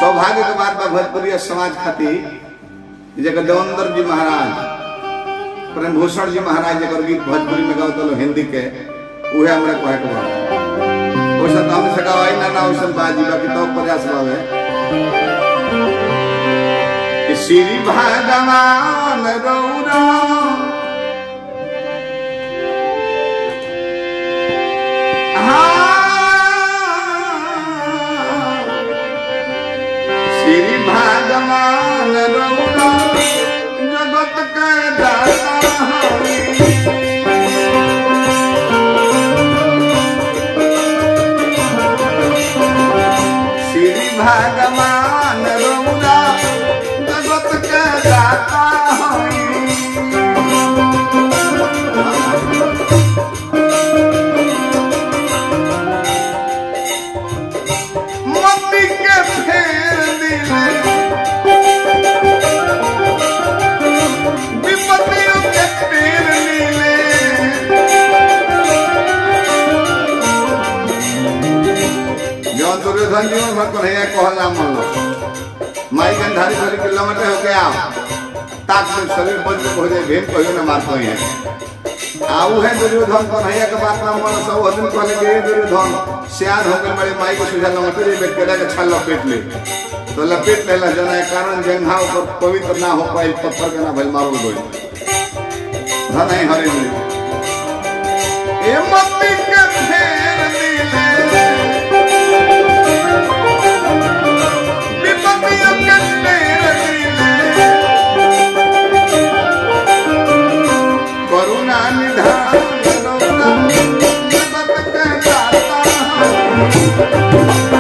सौभाग्य के बात बा भोजपुरी समाज खातिर जगह देवेंद्र जी महाराज प्रेम भूषण जी महाराज जकर गीत भोजपुरी में गावत लो हिंदी के उहे हमरा कहे के बा ओइसन तो हम से गवाई ना ना ओइसन बाजी बाकी तो प्रयास बावे कि श्री भगवान रौरा हाँ श्री भगवान रौरा जगत के दाता हरि श्री भगवान रौरा जगत के दाता हरि मोती के फेर दिले विपत्तियों के पेड़ नीले जौन दुर्योधन जी में भक्त है कहल नाम मन माई गंधारी भरी किलोमीटर हो गया ताक में शरीर बंद हो जाए भेद कहियो न मारतो है आऊ है दुर्योधन कौन है के बात नाम मन सब दिन कहले के दुर्योधन सियान हो गए मेरे माई को सुझा लमटे रे बेटा के छल लपेट ले तो लपेट लेला जना के कारण जंघा ऊपर पवित्र ना हो पाई पत्थर के ना भइल मारल गई धन है हरे जी ए मत्ती के फेर दिले विपत्तियों के पेड़ दिले करुणा निधान रौरा जगत के दाता हरि।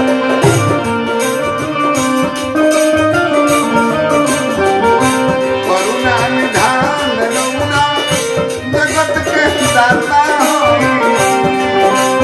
करुणा निधान रौरा जगत के दाता हरि।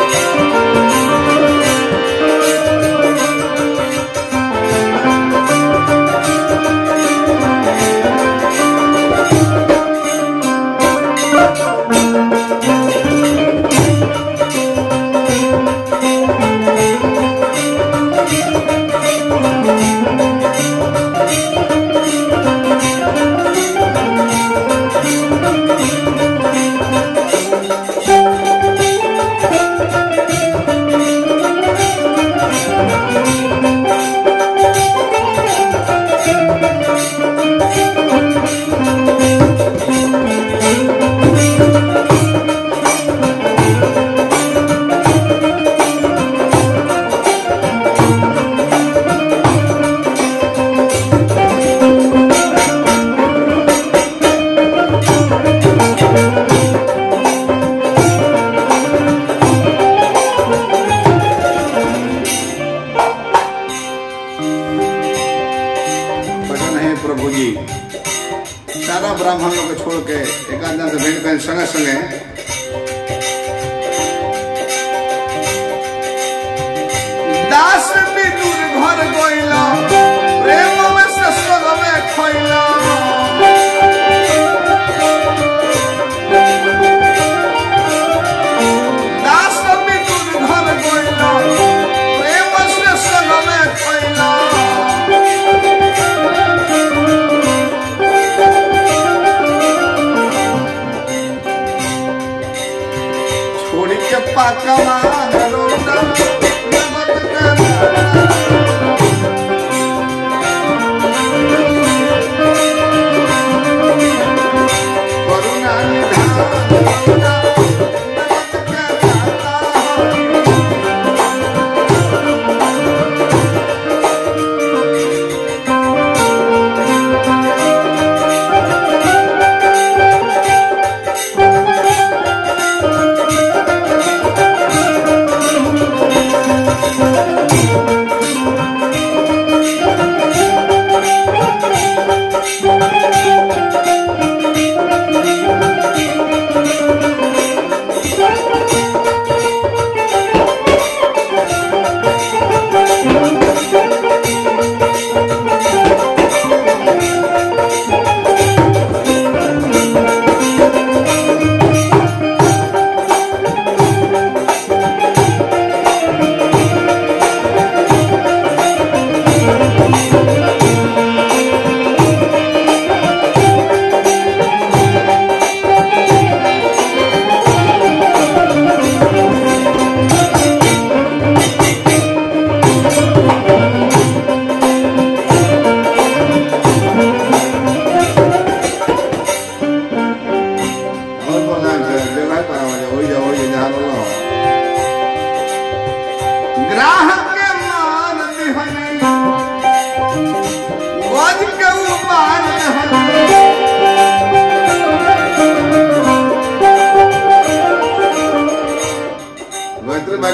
भजन है प्रभु जी सारा ब्राह्मण लोग के छोड़ के एक आदमी से भेंट कर संगे संगे दास विदुर घर गइला प्रेम में से स्वर्ग में खइला दास विदुर घर गइला प्रेम से स्वर्ग में खइला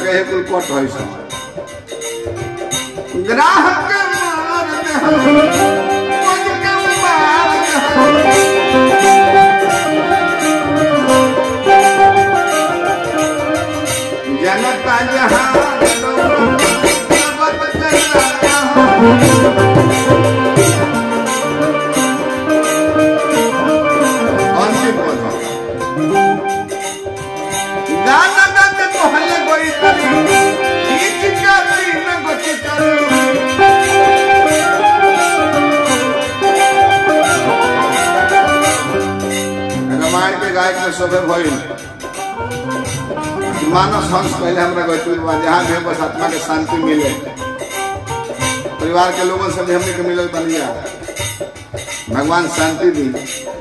जगह कुल कट है सब ग्राहक मार दे हम कुछ कम मार दे हम जनता जहान सबक चलता हूँ अंतिम पद गाना गा के कहले गोरी तरी खींच के तीन गोची करी रामायण के गायक में शोभे भइल मानस हंस पहले हमरा गौतम बा जहाँ भी बस आत्मा के शांति मिले परिवार के लोगों से भी हमने के मिलल बनिया भगवान शांति दी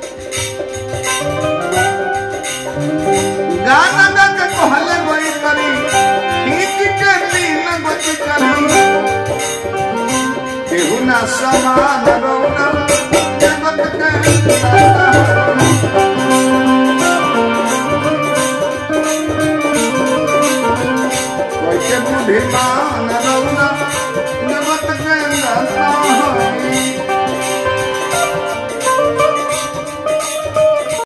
गाना गा के कहले गोई करी खींच के तीन गोची करी केहू ना समान रौना जगत के दाता। कोई के बुद्धिमान रौना जगत के दाता।